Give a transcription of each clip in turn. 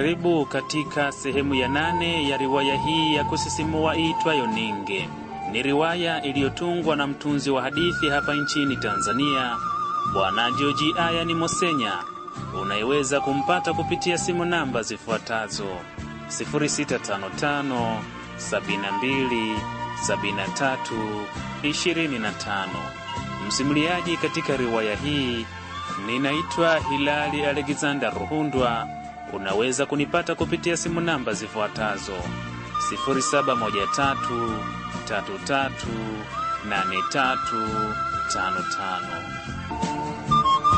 Karibu katika sehemu ya nane ya riwaya hii ya kusisimua iitwayo Ninge. Ni riwaya iliyotungwa na mtunzi wa hadithi hapa nchini Tanzania, Bwana Joji Aya ni Mosenya. Unayeweza kumpata kupitia simu namba zifuatazo 0655 72 73 25. Msimuliaji katika riwaya hii ninaitwa Hilali Alexander Ruhundwa. Unaweza kunipata kupitia simu namba zifuatazo 0713338355.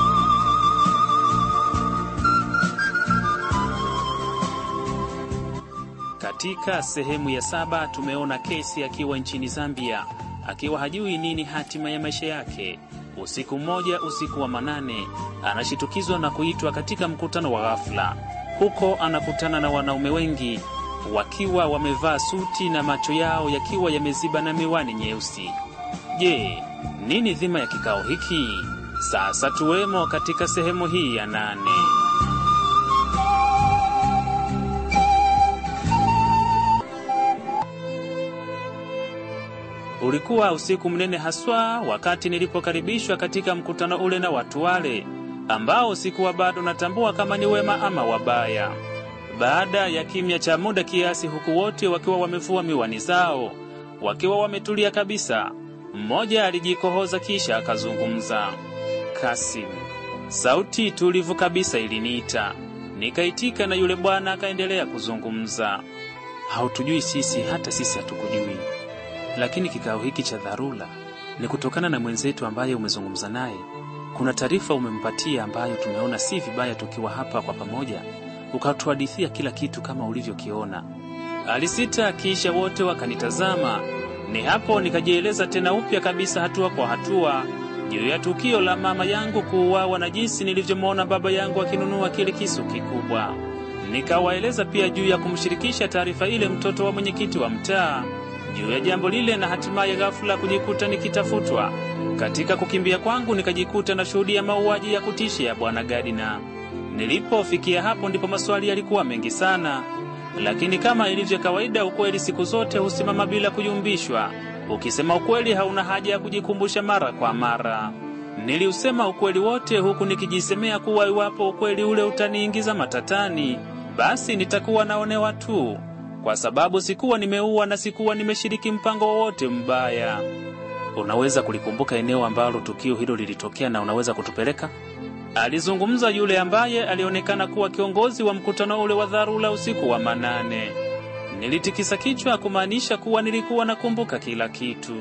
Katika sehemu ya saba tumeona Kesi akiwa nchini Zambia akiwa hajui nini hatima ya maisha yake. Usiku mmoja, usiku wa manane, anashitukizwa na kuitwa katika mkutano wa ghafla. Huko anakutana na wanaume wengi wakiwa wamevaa suti na macho yao yakiwa yameziba na miwani nyeusi. Je, nini dhima ya kikao hiki? Sasa tuwemo katika sehemu hii ya nane. Ulikuwa usiku mnene haswa wakati nilipokaribishwa katika mkutano ule na watu wale ambao sikuwa bado natambua kama ni wema ama wabaya. Baada ya kimya cha muda kiasi, huku wote wakiwa wamevua miwani zao, wakiwa wametulia kabisa, mmoja alijikohoza kisha akazungumza. Kasim. Sauti tulivu kabisa iliniita, nikaitika na yule bwana akaendelea kuzungumza. Hautujui sisi, hata sisi hatukujui lakini kikao hiki cha dharura ni kutokana na mwenzetu ambaye umezungumza naye. Kuna taarifa umempatia ambayo tumeona si vibaya tukiwa hapa kwa pamoja, ukatuhadithia kila kitu kama ulivyokiona. Alisita, kisha wote wakanitazama. Ni hapo nikajieleza tena upya kabisa, hatua kwa hatua, juu ya tukio la mama yangu kuuawa na jinsi nilivyomwona baba yangu akinunua kile kisu kikubwa. Nikawaeleza pia juu ya kumshirikisha taarifa ile mtoto wa mwenyekiti wa mtaa juu ya jambo lile na hatimaye ghafula kujikuta nikitafutwa. Katika kukimbia kwangu nikajikuta na shuhudia mauaji ya kutisha ya bwana Gadina. Nilipofikia hapo ndipo maswali yalikuwa mengi sana, lakini kama ilivyo kawaida, ukweli siku zote husimama bila kuyumbishwa. Ukisema ukweli hauna haja ya kujikumbusha mara kwa mara. Niliusema ukweli wote huku nikijisemea kuwa iwapo ukweli ule utaniingiza matatani, basi nitakuwa naonewa tu kwa sababu sikuwa nimeua na sikuwa nimeshiriki mpango wowote mbaya. Unaweza kulikumbuka eneo ambalo tukio hilo lilitokea na unaweza kutupeleka? Alizungumza yule ambaye alionekana kuwa kiongozi wa mkutano ule wa dharura usiku wa manane. Nilitikisa kichwa kumaanisha kuwa nilikuwa nakumbuka kila kitu.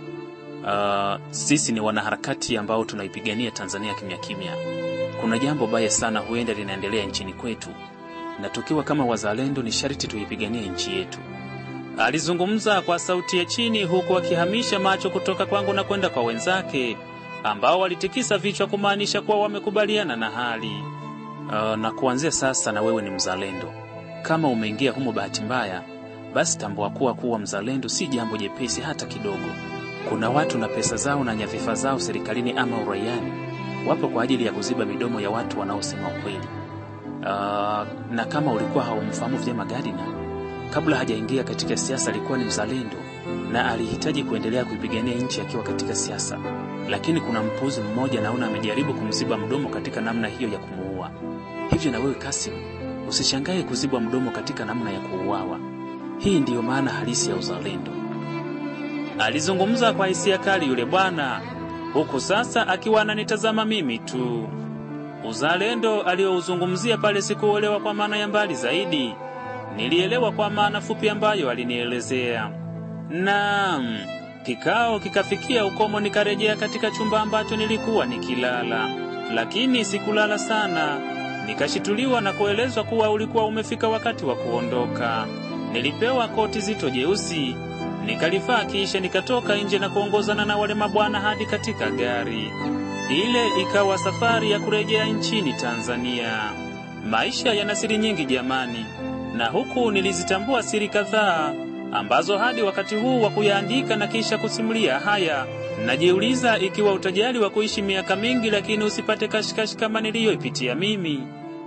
Uh, sisi ni wanaharakati ambao tunaipigania Tanzania kimya kimya. Kuna jambo baya sana huenda linaendelea nchini kwetu na tukiwa kama wazalendo ni sharti tuipiganie nchi yetu. Alizungumza kwa sauti ya chini, huku akihamisha macho kutoka kwangu na kwenda kwa wenzake ambao walitikisa vichwa kumaanisha kuwa wamekubaliana na hali. Uh, na kuanzia sasa na wewe ni mzalendo. Kama umeingia humo bahati mbaya, basi tambua kuwa kuwa mzalendo si jambo jepesi hata kidogo. Kuna watu na pesa zao na nyadhifa zao serikalini ama uraiani wapo kwa ajili ya kuziba midomo ya watu wanaosema ukweli. Uh, na kama ulikuwa haumfahamu vyema Gadina, kabla hajaingia katika siasa alikuwa ni mzalendo na alihitaji kuendelea kuipigania nchi akiwa katika siasa, lakini kuna mpuzi mmoja naona amejaribu kumziba mdomo katika namna hiyo ya kumuua. Hivyo na wewe Kasim, usishangae kuzibwa mdomo katika namna ya kuuawa. Hii ndiyo maana halisi ya uzalendo. Alizungumza kwa hisia kali yule bwana, huku sasa akiwa ananitazama mimi tu. Uzalendo aliyouzungumzia pale sikuelewa kwa maana ya mbali zaidi, nilielewa kwa maana fupi ambayo alinielezea. Naam, kikao kikafikia ukomo, nikarejea katika chumba ambacho nilikuwa nikilala, lakini sikulala sana. Nikashituliwa na kuelezwa kuwa ulikuwa umefika wakati wa kuondoka. Nilipewa koti zito jeusi, nikalivaa, kisha nikatoka nje na kuongozana na wale mabwana hadi katika gari. Ile ikawa safari ya kurejea nchini Tanzania. Maisha yana siri nyingi jamani, na huku nilizitambua siri kadhaa ambazo hadi wakati huu wa kuyaandika na kisha kusimulia haya, najiuliza ikiwa utajali wa kuishi miaka mingi lakini usipate kashikashi kama niliyoipitia mimi.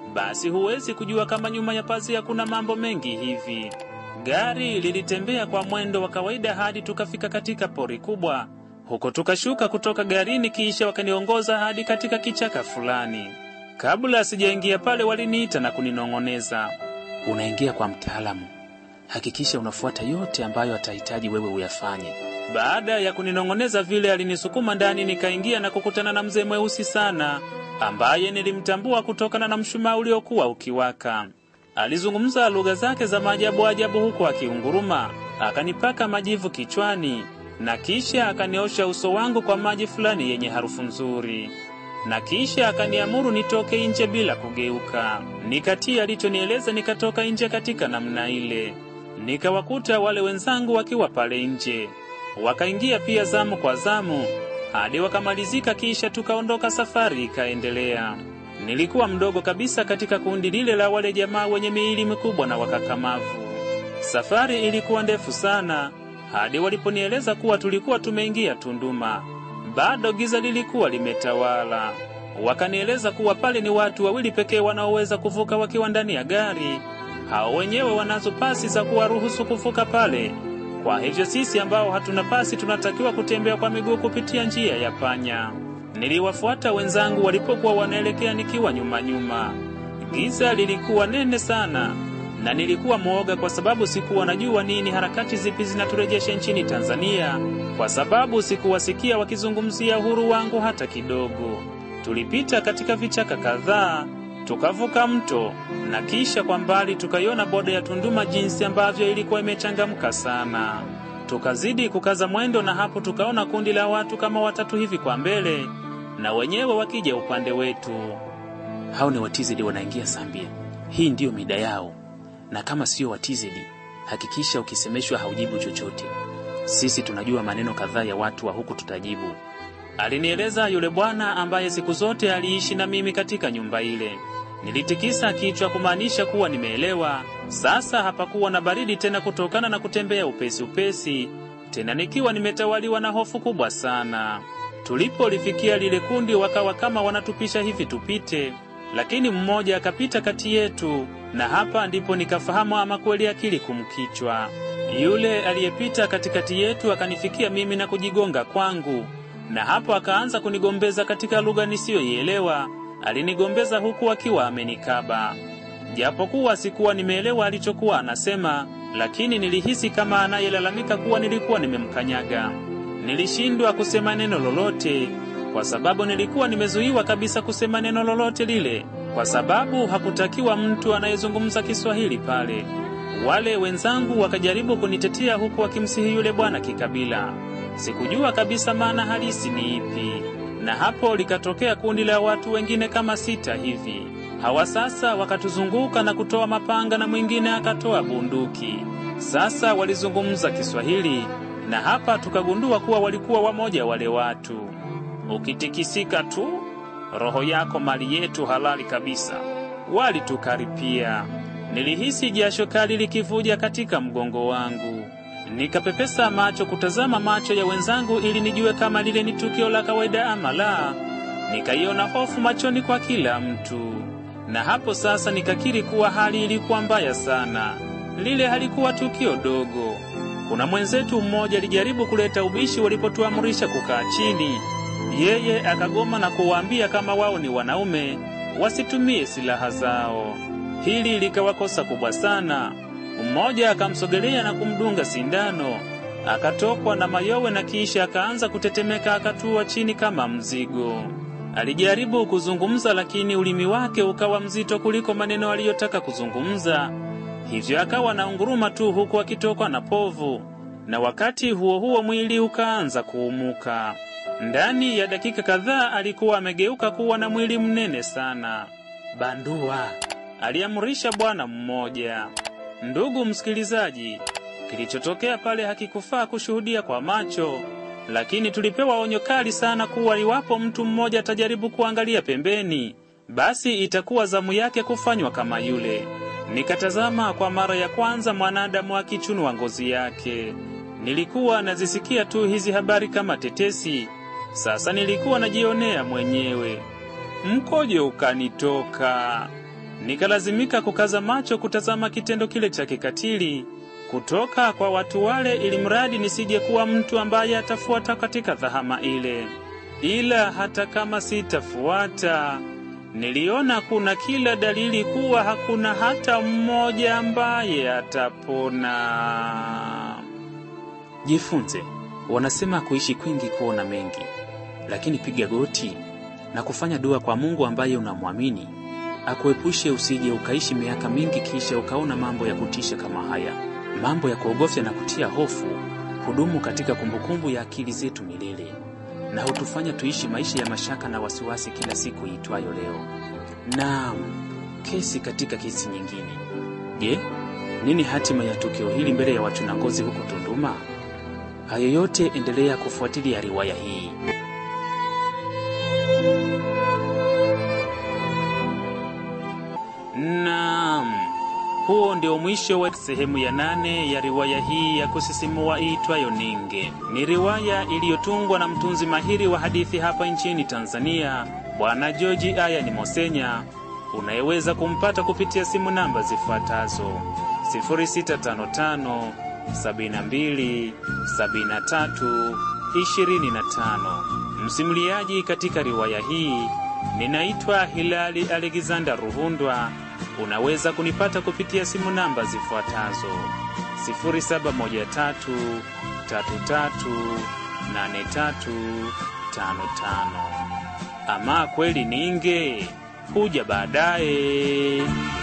basi huwezi kujua kama nyuma ya pazia kuna mambo mengi hivi. Gari lilitembea kwa mwendo wa kawaida hadi tukafika katika pori kubwa. Huko tukashuka kutoka garini, kisha wakaniongoza hadi katika kichaka fulani. Kabla sijaingia pale, waliniita na kuninong'oneza, unaingia kwa mtaalamu, hakikisha unafuata yote ambayo atahitaji wewe uyafanye. Baada ya kuninong'oneza vile, alinisukuma ndani, nikaingia na kukutana na mzee mweusi sana ambaye nilimtambua kutokana na mshumaa uliokuwa ukiwaka. Alizungumza lugha zake za maajabu ajabu huku akiunguruma, akanipaka majivu kichwani na kisha akaniosha uso wangu kwa maji fulani yenye harufu nzuri, na kisha akaniamuru nitoke nje bila kugeuka. Nikatii alichonieleza, nikatoka nje katika namna ile. Nikawakuta wale wenzangu wakiwa pale nje, wakaingia pia zamu kwa zamu hadi wakamalizika, kisha tukaondoka, safari ikaendelea. Nilikuwa mdogo kabisa katika kundi lile la wale jamaa wenye miili mikubwa na wakakamavu. Safari ilikuwa ndefu sana hadi waliponieleza kuwa tulikuwa tumeingia Tunduma. Bado giza lilikuwa limetawala. Wakanieleza kuwa pale ni watu wawili pekee wanaoweza kuvuka wakiwa ndani ya gari. Hao wenyewe wanazo pasi za kuwaruhusu kuvuka pale. Kwa hivyo sisi ambao hatuna pasi tunatakiwa kutembea kwa miguu kupitia njia ya panya. Niliwafuata wenzangu walipokuwa wanaelekea nikiwa nyuma nyuma. Giza lilikuwa nene sana na nilikuwa mwoga kwa sababu sikuwa najua nini harakati zipi zinaturejesha nchini Tanzania, kwa sababu sikuwasikia wakizungumzia uhuru wangu hata kidogo. Tulipita katika vichaka kadhaa, tukavuka mto na kisha kwa mbali tukaiona boda ya Tunduma jinsi ambavyo ilikuwa imechangamka sana. Tukazidi kukaza mwendo, na hapo tukaona kundi la watu kama watatu hivi kwa mbele, na wenyewe wakija upande wetu. Hao ni watizedi wanaingia Zambia. Hii ndiyo mida yao na kama sio watizedi, hakikisha ukisemeshwa haujibu chochote. Sisi tunajua maneno kadhaa ya watu wa huku, tutajibu, alinieleza yule bwana ambaye siku zote aliishi na mimi katika nyumba ile. Nilitikisa kichwa kumaanisha kuwa nimeelewa. Sasa hapakuwa na baridi tena kutokana na kutembea upesi upesi, tena nikiwa nimetawaliwa na hofu kubwa sana. Tulipolifikia lile kundi, wakawa kama wanatupisha hivi tupite, lakini mmoja akapita kati yetu na hapa ndipo nikafahamu ama kweli akili kumkichwa. Yule aliyepita katikati yetu akanifikia mimi na kujigonga kwangu, na hapo akaanza kunigombeza katika lugha nisiyoielewa. Alinigombeza huku akiwa amenikaba, japokuwa sikuwa nimeelewa alichokuwa anasema, lakini nilihisi kama anayelalamika kuwa nilikuwa nimemkanyaga. Nilishindwa kusema neno lolote kwa sababu nilikuwa nimezuiwa kabisa kusema neno lolote lile kwa sababu hakutakiwa mtu anayezungumza Kiswahili pale. Wale wenzangu wakajaribu kunitetea huku wakimsihi yule bwana kikabila. Sikujua kabisa maana halisi ni ipi, na hapo likatokea kundi la watu wengine kama sita hivi. Hawa sasa wakatuzunguka na kutoa mapanga na mwingine akatoa bunduki. Sasa walizungumza Kiswahili, na hapa tukagundua kuwa walikuwa wamoja wale watu. Ukitikisika tu roho yako mali yetu halali kabisa. Walitukaripia, nilihisi jasho kali likivuja katika mgongo wangu. Nikapepesa macho kutazama macho ya wenzangu ili nijue kama lile ni tukio la kawaida ama la. Nikaiona hofu machoni kwa kila mtu, na hapo sasa nikakiri kuwa hali ilikuwa mbaya sana. Lile halikuwa tukio dogo. Kuna mwenzetu mmoja alijaribu kuleta ubishi walipotuamrisha kukaa chini yeye akagoma na kuwaambia kama wao ni wanaume wasitumie silaha zao. Hili likawakosa kubwa sana. Mmoja akamsogelea na kumdunga sindano, akatokwa na mayowe na kisha akaanza kutetemeka, akatua chini kama mzigo. Alijaribu kuzungumza, lakini ulimi wake ukawa mzito kuliko maneno aliyotaka kuzungumza, hivyo akawa na unguruma tu, huku akitokwa na povu, na wakati huo huo mwili ukaanza kuumuka. Ndani ya dakika kadhaa alikuwa amegeuka kuwa na mwili mnene sana. Bandua, aliamrisha bwana mmoja. Ndugu msikilizaji, kilichotokea pale hakikufaa kushuhudia kwa macho, lakini tulipewa onyo kali sana kuwa iwapo mtu mmoja atajaribu kuangalia pembeni, basi itakuwa zamu yake kufanywa kama yule. Nikatazama kwa mara ya kwanza mwanadamu akichunwa ngozi yake. Nilikuwa nazisikia tu hizi habari kama tetesi. Sasa nilikuwa najionea mwenyewe. Mkojo ukanitoka. Nikalazimika kukaza macho kutazama kitendo kile cha kikatili kutoka kwa watu wale, ili mradi nisije kuwa mtu ambaye atafuata katika dhahama ile. Ila hata kama sitafuata, niliona kuna kila dalili kuwa hakuna hata mmoja ambaye atapona. Jifunze, wanasema kuishi kwingi kuona mengi, lakini piga goti na kufanya dua kwa Mungu ambaye unamwamini akuepushe usije ukaishi miaka mingi kisha ukaona mambo ya kutisha kama haya. Mambo ya kuogofya na kutia hofu hudumu katika kumbukumbu ya akili zetu milele na hutufanya tuishi maisha ya mashaka na wasiwasi kila siku iitwayo leo. Naam, kesi katika kesi nyingine. Je, nini hatima ya tukio hili mbele ya wachuna ngozi huko Tunduma? Hayo yote endelea kufuatilia riwaya hii. Naam, huo ndio mwisho wa sehemu ya nane ya riwaya hii ya kusisimua iitwayo Ninge. Ni riwaya iliyotungwa na mtunzi mahiri wa hadithi hapa nchini Tanzania, Bwana George Ayani Mosenya, unayeweza kumpata kupitia simu namba zifuatazo 0655 72 73 25. Msimuliaji katika riwaya hii ninaitwa Hilali Alexander Ruhundwa. Unaweza kunipata kupitia simu namba zifuatazo 0713338355. Ama kweli Ninge huja baadaye.